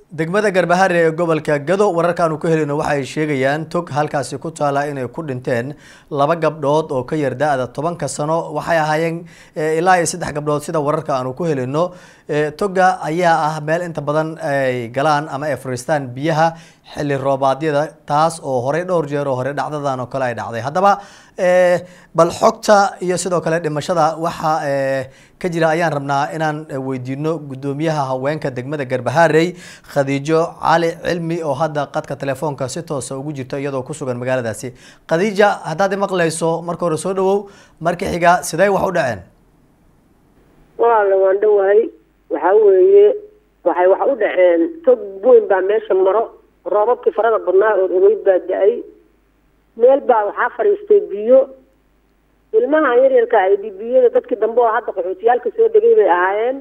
degmada garbahare ee gobolka gado wararka aanu ka helino waxay sheegayaan tog halkaasi ku taala inay ku dhinteen laba gabdhood oo ka yar da-da tobanka sano waxay ahaayeen ilaa iyo saddex gabdhood sida wararka aanu ku helino toga ayaa ah meel inta badan ay galaan ama ay fariistaan biyaha xilli roobaadyada taas oo horey dhowr jeer oo hore dhacdadan oo kale ay dhacday haddaba bal xogta iyo sidoo kale dhimashada waxa ka jira ayaan rabnaa inaan weydiino guddoomiyaha haweenka degmada garbaharey khadiijo cali cilmi oo hadda qadka telefoonka si toosa ugu jirta iyadoo ku sugan magaaladaasi khadiija haddaad maqlayso marka hore soo dhawow marka xiga sidee wax u dhaceen walaala waan dhawahay waxaa weeye waxay wax u dhaceen tog weyn baa meesha maro roobabkii farada badnaa oo ogeyd baa da-ay meel baa waxaa fadhiistay biyo ilmaha yaryarka ay dhibiyada dadkii dambe oo hadda qaxootiyaalka soo degay bay ahaayeen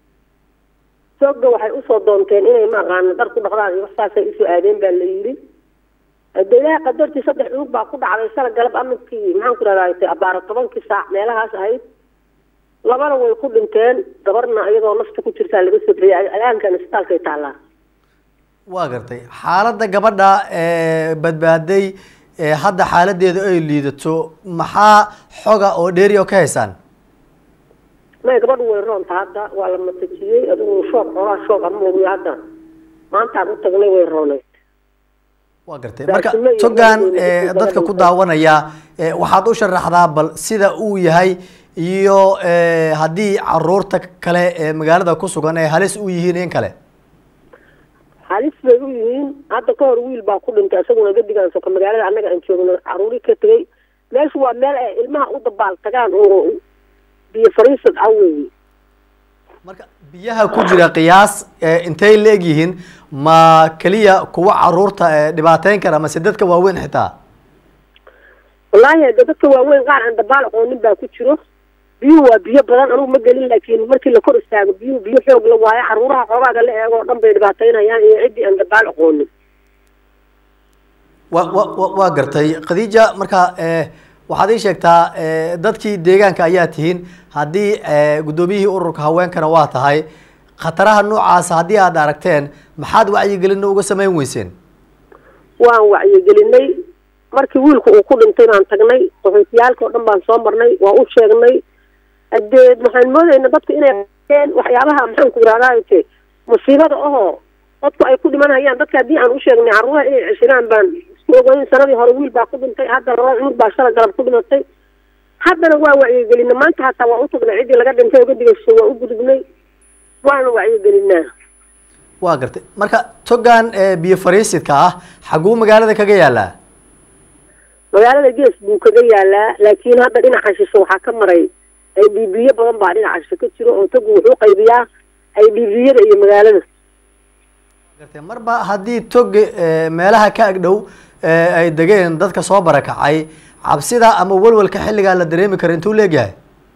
togga waxay usoo doonteen inay maaqaano dar ku dhaqdaan iyo waxsaasay usoo aadeen baa la yidhi de ilaaha qadartii saddex cunug baa ku dhacday shala galab aminkii maxaan ku rahdaa abaaro tobankii saac meelahaas ahayd labana way ku dhinteen gabarna iyadoo nafta ku jirtaa laga soo bixiyay alaankan isbitaalkay taallaa waa gartay xaaladda gabadha badbaaday hadda xaaladeeda ay liidato maxaa xoga oo dheeri oo ka haysaan may gabadhu way roonta hadda waa la matajiyey adigu shoog xoolaa shoog ama ogiyo hadda maantaan u tagnay way rooneyd waa gartay marka togan dadka ku daawanaya waxaad u sharaxdaa bal sida uu yahay iyo haddii caruurta kale ee magaalada ku sugan ay halis u yihiin in kale halis bay u yihiin hadda ka hor wiil baa ku dhintay isaguna gadigaan soka magaalada annaga aan joogno caruuri ka tegay meeshu waa meel ay ilmaha u dabaal tagaan oo biyo fariisad ah weeye marka biyaha ku jira qiyaas intay la eg yihiin ma keliya kuwa caruurta dhibaateyn kara mase dadka waaweyn xitaa wallaahi de dadka waaweyn qaar aan dabaal aqoonin baa ku jiro biyuhu waa biyo badan anugu ma gelin laakiin markii la kor istaago biyuhu biyo xoog la waayo caruuraha xoogaaga la eego o dhan bay dhibaateynayaan iyo ciddii aan dabaal aqoonin wa wa wa waa gartay khadiija marka waxaad ii sheegtaa dadkii deegaanka ayaa tihiin haddii guddoomiyihii ururka haweenkana waa tahay khataraha noocaasa haddii aad aragteen maxaad wacyigelina uga samayn weyseen waan wacyigelinay markii wiilku uu ku dhintay baan tagnay qaxootiyaalka o dhan baan soo marnay waa u sheegnay hadee waxaan moodayna dadku inay waxyaabaha maxaan ku irahdaate musiibada ahoo dadku ay ku dhimanayaan dadka haddii aan u sheegnay carruuraha inay ceshiraan baan isku ogeyn sanadii hore wiil baa ku dhintay hadda laba cunug baa shala galab ku dhimatay haddana waa wacyigelinay maanta hataa waa u tagnay ciddii laga dhintay oo gadigasho waa u gudubnay waana wacyigelinaa waa gartay marka togan biyo fariisidka ah xaguu magaalada kaga yaalaa magaalada gees buu kaga yaalaa laakiin hadda dhinaca shisho waxaa ka maray ay dhiibiyo badan baa dhinaca shisho ka jiro oo togu wuxuu qaybiyaa ay dhiibiyada iyo magaalada gartay marba haddii tog meelaha ka agdhow ay degeen dadka soo barakacay cabsida ama welwelka xilligaa la dareemi kara intuu leegyahay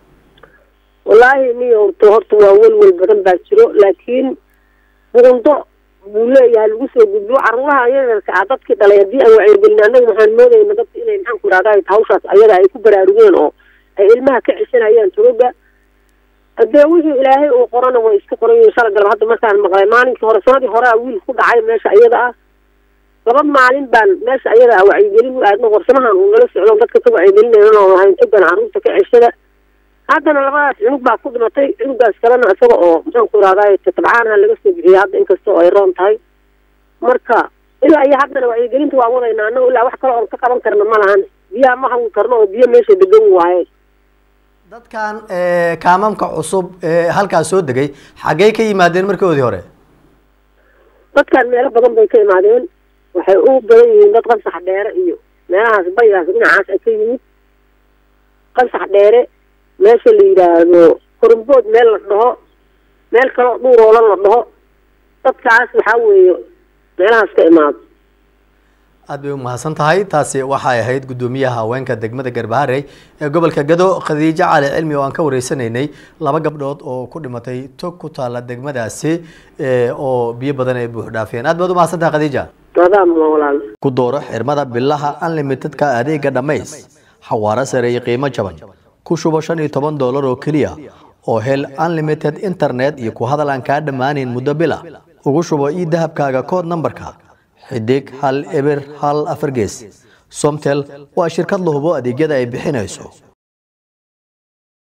wallaahi niyo horta horta waa welwel badan baa jiro laakiin buundo buu leeyahay lagu soo gudbo caruuraha yaryarka ah dadkii dhalay haddii aan wacyigelin annaga waxaan moodayna dadka inay maxaan ku ihahda hawshaas ayaga ay ku baraarugeen oo ay ilmaha ka ceshanayaan togoga hadee wixii ilaahay uu qorana way iska qoran yihiin shala galab hadda markaan maqlay maalinkii hore sanadii hore a wiil ku dhacay meesha iyada ah laba maalin baan meesha iyada ah wacyigelin u aadno qorsamahan uu nala socdo dadka ka wacyigelinayna oo lahayn togan carruurta ka ceshada haddana labadaas cunug baa ku dhimatay cunugaas kalena isaga oo maxaan ku ihahday tabcaanaha laga soo bixiyay hadda inkasta oo ay roon tahay marka ilaa iyo haddana wacyigelinta waa wadaynaa annago ilaa wax kale oon ka qaban karna ma lahan biyaha ma hawi karno oo biyo meesha degan waaye dadkan kaamamka cusub ee halkaas soo degay xaggey ka yimaadeen markoodii hore dadkan meelo badan bay ka imaadeen waxay u badan yihiin dad qansax dheere iyo meelahaas barigaas dhinacaas ay ka yimid qansax dheere meesha la yidhaahdo korumbood meel la dhaho meel kaloo dhuuroola la dhaho dadkaas waxaa weeye meelahaas ka imaado aad bay umahadsan tahay taasi waxay ahayd guddoomiyaha haweenka degmada garbaharey ee gobolka gado khadiijo cali cilmi oo aan ka wareysanaynay laba gabdhood oo ku dhimatay tog ku taala degmadaasi oo biyo badan ay buux dhaafiyeen aad baad umahadsan tahay khadiija walaal ku dooro xirmada bilaha unlimitedka adeega dhammays xawaaro sare iyo qiimo jaban ku shubo shan iyo toban doolar oo keliya oo hel unlimited internet iyo ku hadal aan kaa dhammaaneyn muddo bila ugu shubo ii dahabkaaga kood nambarka xidig hal eber hal afar gees somtel waa shirkad la hubo adeegyada ay bixinayso